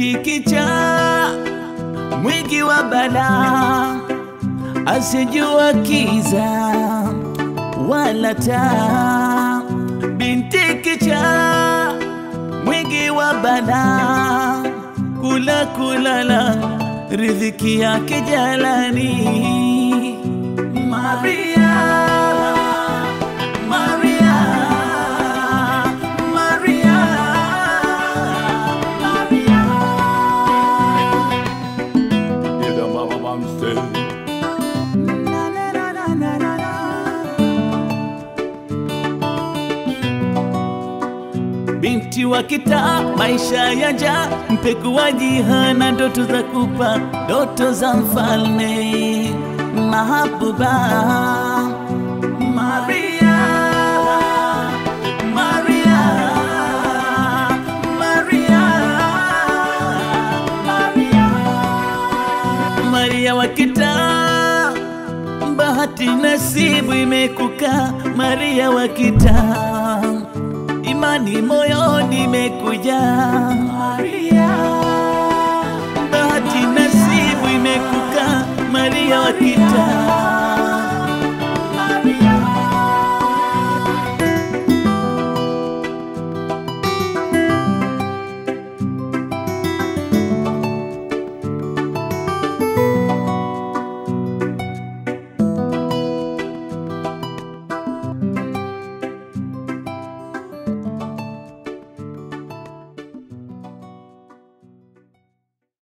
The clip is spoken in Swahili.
binti kichaa mwingi wa balaa, asijua kiza wala taa. Binti kichaa mwingi wa balaa, kula kulala, riziki yake jalani. Maria, Maria, Maria, Maria. Ida mama mamste Na, na, na, na, na, na, na. Binti wa kitaa, maisha ya njaa, mpekuaji hana ndoto za kupa, ndoto za mfalme mahabuba. Maria, Maria, Maria, Maria, Maria wa kitaa, bahati nasibu imekuka, Maria wa kitaa imani moyoni imekuja Maria